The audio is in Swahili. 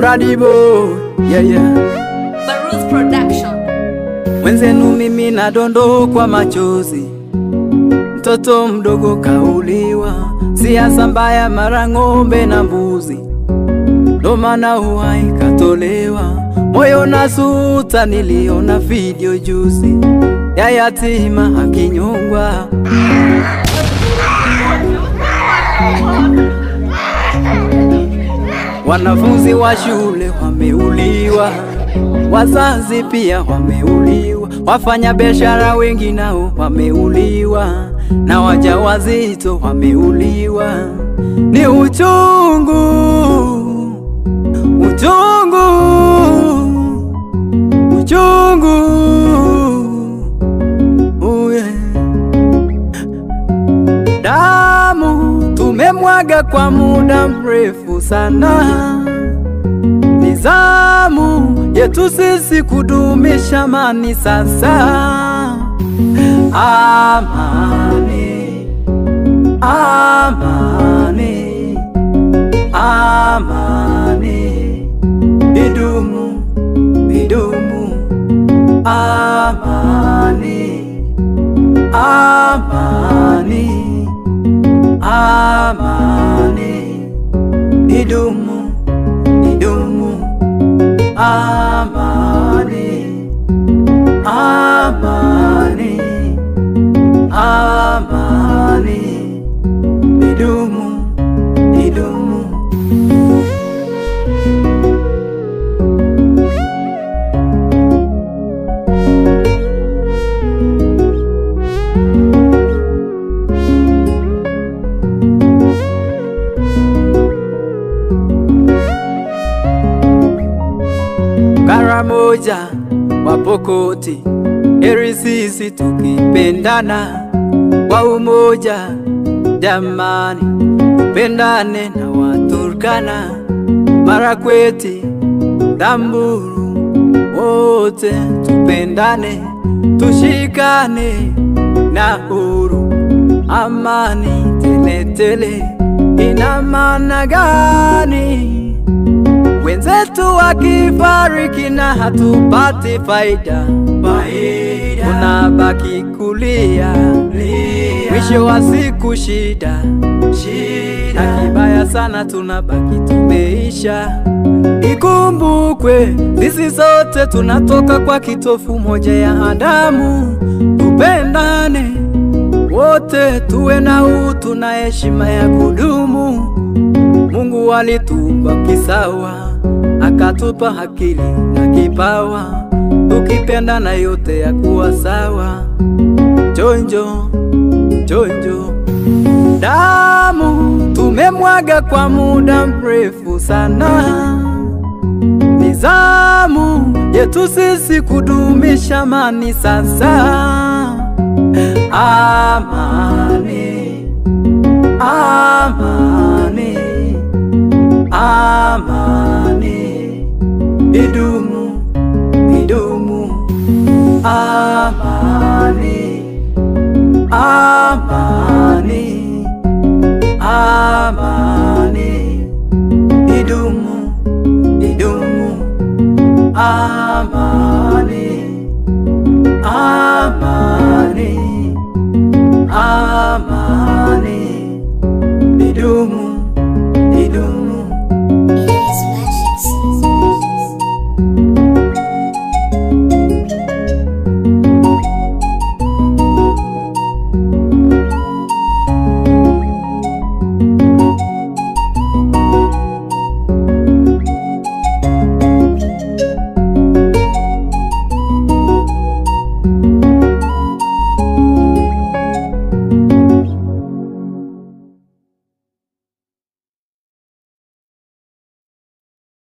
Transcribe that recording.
Bradibo, yeah, yeah. Baruz Production. Mwenzenu mimi nadondokwa machozi, mtoto mdogo kauliwa, siasa mbaya, mara ng'ombe na mbuzi, ndo maana uhai katolewa. Moyo nasuta, niliona video juzi ya yatima akinyongwa. Wanafunzi wa shule wameuliwa, wazazi pia wameuliwa, wafanya biashara wengi nao wameuliwa, na wajawazito wameuliwa. Ni uchungu, uchungu, uchungu. Oh yeah. Damu tumemwaga kwa muda mrefu sana, ni zamu yetu sisi kudumisha amani sasa. Amani, amani, amani, idumu, idumu, amani, amani, amani, idumu, idumu, amani, amani, amani, idumu, idumu. Kara moja wapokoti, heri sisi tukipendana kwa umoja. Jamani, tupendane na Waturkana, Marakweti, Samburu, wote tupendane, tushikane na huru, amani teletele. Ina maana gani? Wenzetu wakifariki na hatupati faida, faida. Tunabaki kulia, mwisho wa siku shida, shida. Na kibaya sana tunabaki tumeisha. Ikumbukwe sisi sote tunatoka kwa kitofu moja ya Adamu, tupendane wote, tuwe na utu na heshima ya kudumu. Mungu alituumba kisawa, akatupa akili na kipawa, tukipendana yote ya kuwa sawa. Chonjo chonjo, damu tumemwaga kwa muda mrefu sana, ni zamu yetu sisi kudumisha amani sasa. Amani, amani, amani, idumu, idumu, amani, amani, amani, idumu, idumu, amani, amani, amani, idumu, idumu.